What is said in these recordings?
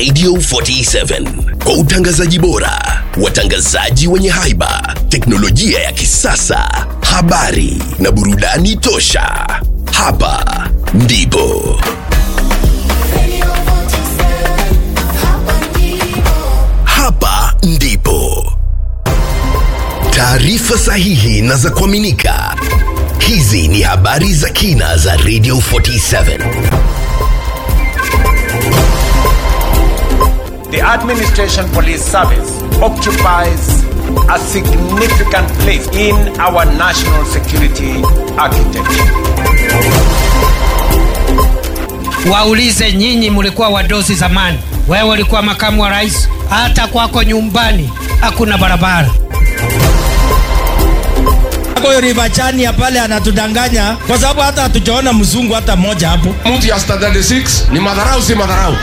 Radio 47 kwa utangazaji bora, watangazaji wenye haiba, teknolojia ya kisasa, habari na burudani tosha. Hapa ndipo hapa ndipo taarifa sahihi na za kuaminika. Hizi ni habari za kina za Radio 47. The Administration Police Service occupies a significant place in our national security architecture. Waulize nyinyi, mlikuwa wadosi zamani. Wewe ulikuwa makamu wa rais, hata kwako nyumbani hakuna barabara. Huyo Rivachania pale anatudanganya kwa sababu hata hatujaona mzungu hata mmoja hapo. mtu ya standard 6 ni madharau si madharau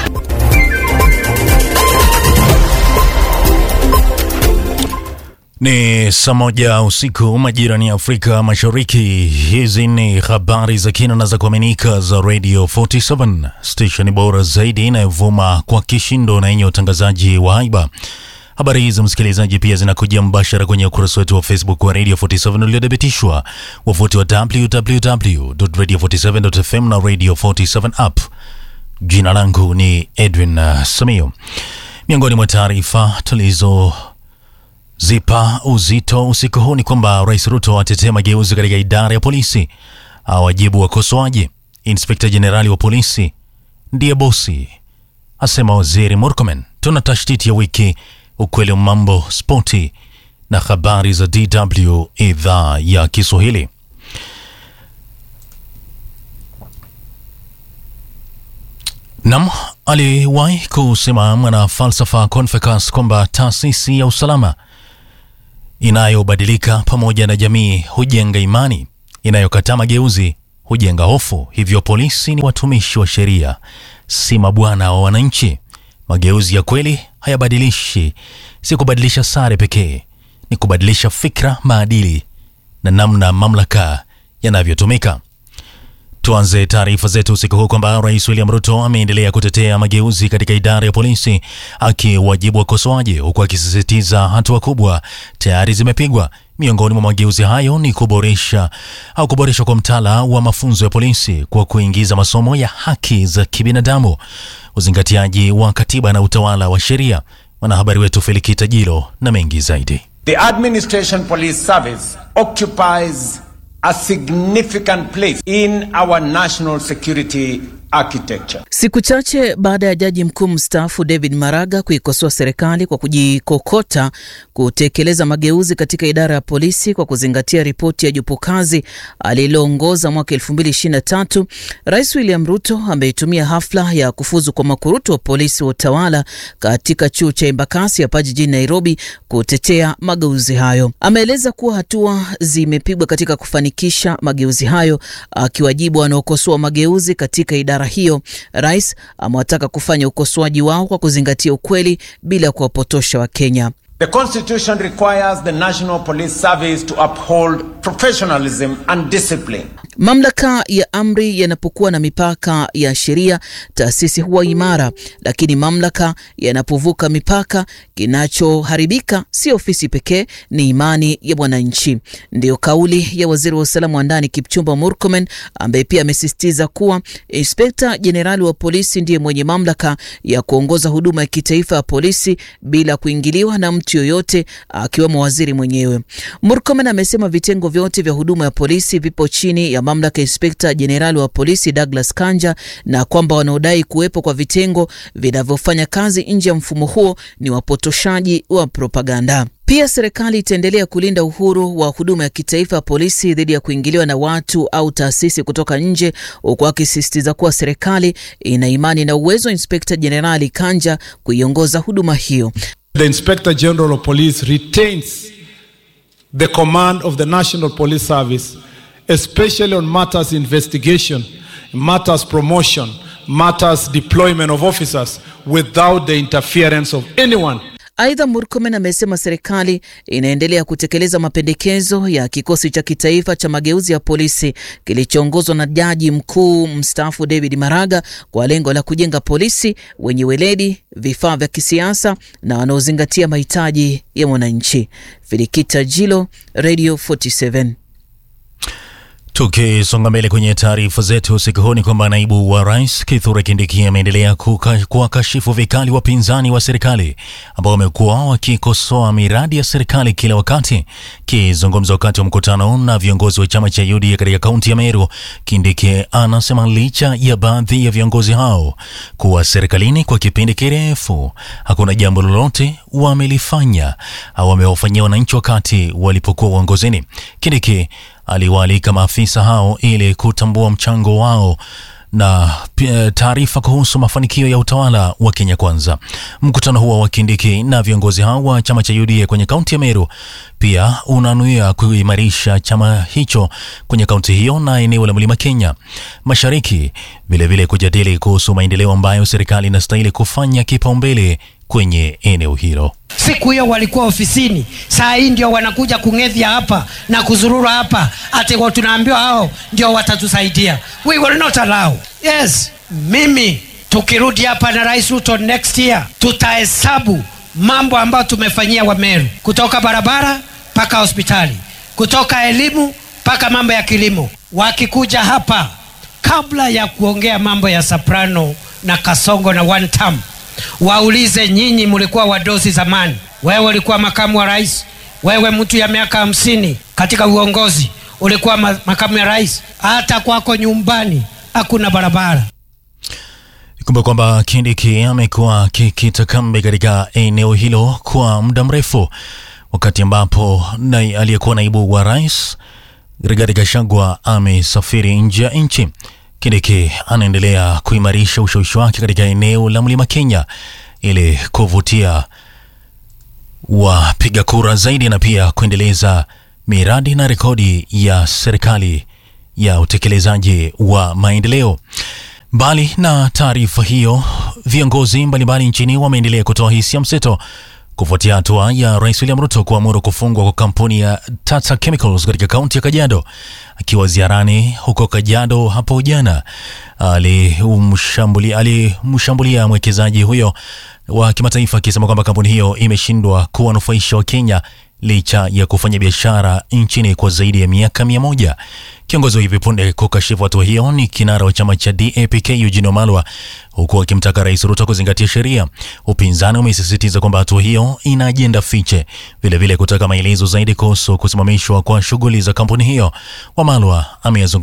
Ni saa moja usiku majirani ya Afrika Mashariki. Hizi ni habari za kina na za kuaminika za Radio 47 station bora zaidi inayovuma kwa kishindo na yenye utangazaji wa haiba. Habari hizi msikilizaji, pia zinakujia mbashara kwenye ukurasa wetu wa Facebook wa Radio 47 uliodhibitishwa, wavuti wa www.radio47.fm na Radio 47 app. Jina langu ni Edwin uh, Samio. Miongoni mwa taarifa tulizo zipa uzito usiku huu ni kwamba Rais Ruto atetea mageuzi katika idara ya polisi, awajibu wakosoaji. Inspekta Jenerali wa polisi ndiye bosi, asema Waziri Murkomen. Tuna tashtiti ya wiki, ukweli wa mambo, spoti na habari za DW idhaa ya Kiswahili. Nam aliwahi kusema mwana falsafa Confucius kwamba taasisi ya usalama inayobadilika pamoja na jamii hujenga imani, inayokataa mageuzi hujenga hofu. Hivyo polisi ni watumishi wa sheria, si mabwana wa wananchi. Mageuzi ya kweli hayabadilishi, si kubadilisha sare pekee, ni kubadilisha fikra, maadili na namna mamlaka yanavyotumika. Tuanze taarifa zetu usiku huu kwamba Rais William Ruto ameendelea kutetea mageuzi katika idara ya polisi, akiwajibu wakosoaji, huku akisisitiza hatua kubwa tayari zimepigwa. Miongoni mwa mageuzi hayo ni kuboresha au kuboreshwa kwa mtaala wa mafunzo ya polisi kwa kuingiza masomo ya haki za kibinadamu, uzingatiaji wa katiba na utawala wa sheria. Mwanahabari wetu Feliki Tajilo na mengi zaidi. The Administration Police Service occupies a significant place in our national security architecture. Siku chache baada ya jaji mkuu mstaafu David Maraga kuikosoa serikali kwa kujikokota kutekeleza mageuzi katika idara ya polisi kwa kuzingatia ripoti ya jopo kazi aliloongoza mwaka 2023, Rais William Ruto ameitumia hafla ya kufuzu kwa makurutu wa polisi wa utawala katika chuo cha Embakasi hapa jijini Nairobi kutetea mageuzi hayo. Ameeleza kuwa hatua zimepigwa katika kufanikisha mageuzi hayo, akiwajibu wanaokosoa mageuzi katika idara hiyo. Rais amewataka kufanya ukosoaji wao kwa kuzingatia ukweli bila kuwapotosha Wakenya. The Constitution requires the National Police Service to uphold professionalism and discipline. Mamlaka ya amri yanapokuwa na mipaka ya sheria, taasisi huwa imara, lakini mamlaka yanapovuka mipaka, kinachoharibika si ofisi pekee, ni imani ya mwananchi. Ndiyo kauli ya waziri wa usalama wa ndani Kipchumba Murkomen, ambaye pia amesisitiza kuwa inspekta jenerali wa polisi ndiye mwenye mamlaka ya kuongoza huduma ya kitaifa ya polisi bila kuingiliwa na mtu yoyote, akiwemo waziri mwenyewe. Murkomen amesema vitengo vyote vya huduma ya polisi vipo chini ya mamlaka ya inspekta jenerali wa polisi Douglas Kanja, na kwamba wanaodai kuwepo kwa vitengo vinavyofanya kazi nje ya mfumo huo ni wapotoshaji wa propaganda. Pia serikali itaendelea kulinda uhuru wa huduma ya kitaifa ya polisi dhidi ya kuingiliwa na watu au taasisi kutoka nje, huku akisisitiza kuwa serikali ina imani na uwezo wa inspekta jenerali Kanja kuiongoza huduma hiyo. The Inspector General of Police retains the command of the National Police Service, especially on matters investigation, matters promotion, matters deployment of officers without the interference of anyone Aidha, Murkomen amesema serikali inaendelea kutekeleza mapendekezo ya kikosi cha kitaifa cha mageuzi ya polisi kilichoongozwa na jaji mkuu mstaafu David Maraga kwa lengo la kujenga polisi wenye weledi, vifaa vya kisiasa na wanaozingatia mahitaji ya mwananchi. Filikita Jilo, Radio 47. Tukisonga mbele kwenye taarifa zetu usiku huu ni kwamba naibu wa rais Kithure Kindiki ameendelea kuwakashifu vikali wapinzani wa serikali ambao wamekuwa wakikosoa miradi ya serikali kila wakati. Kizungumza wakati wa mkutano na viongozi wa chama cha UDA katika kaunti ya Meru, Kindiki anasema licha ya baadhi ya viongozi hao kuwa serikalini kwa kipindi kirefu, hakuna jambo lolote wamelifanya au wamewafanyia wananchi wakati walipokuwa uongozini. Kindiki aliwaalika maafisa hao ili kutambua mchango wao na taarifa kuhusu mafanikio ya utawala wa Kenya Kwanza. Mkutano huo wa Kindiki na viongozi hao wa chama cha UDA kwenye kaunti ya Meru pia unanuia kuimarisha chama hicho kwenye kaunti hiyo na eneo la Mlima Kenya Mashariki, vilevile kujadili kuhusu maendeleo ambayo serikali inastahili kufanya kipaumbele kwenye eneo hilo. Siku hiyo walikuwa ofisini, saa hii ndio wanakuja kung'ethia hapa na kuzurura hapa, ati tunaambiwa hao ndio watatusaidia. We will not allow. Yes, mimi tukirudi hapa na Rais Ruto next year, tutahesabu mambo ambayo tumefanyia Wameru, kutoka barabara mpaka hospitali, kutoka elimu mpaka mambo ya kilimo. Wakikuja hapa, kabla ya kuongea mambo ya Soprano na Kasongo na one term waulize nyinyi, mlikuwa wadosi zamani. Wewe ulikuwa makamu wa rais, wewe mtu ya miaka hamsini katika uongozi, ulikuwa makamu ya rais, hata kwako nyumbani hakuna barabara. Kumbuka kwamba Kindiki amekuwa akikita kambi katika eneo hilo kwa muda mrefu, wakati ambapo na aliyekuwa naibu wa rais Rigathi Gachagua amesafiri nje ya nchi. Kindiki anaendelea kuimarisha ushawishi wake katika eneo la Mlima Kenya ili kuvutia wapiga kura zaidi na pia kuendeleza miradi na rekodi ya serikali ya utekelezaji wa maendeleo. Mbali na taarifa hiyo, viongozi mbalimbali nchini wameendelea kutoa hisia mseto kufuatia hatua ya Rais William Ruto kuamuru kufungwa kwa kampuni ya Tata Chemicals katika kaunti ya Kajiado. Akiwa ziarani huko Kajiado hapo jana, alimshambulia alimshambulia mwekezaji huyo wa kimataifa akisema kwamba kampuni hiyo imeshindwa kuwanufaisha Wakenya licha ya kufanya biashara nchini kwa zaidi ya miaka mia moja. Kiongozi wa hivi punde kukashifu hatua hiyo ni kinara wa chama cha DAPK Eugene Wamalwa, huku akimtaka Rais Ruto kuzingatia sheria. Upinzani umesisitiza kwamba hatua hiyo ina ajenda fiche, vilevile kutaka maelezo zaidi kuhusu kusimamishwa kwa shughuli za kampuni hiyo. Wamalwa ameyazungumza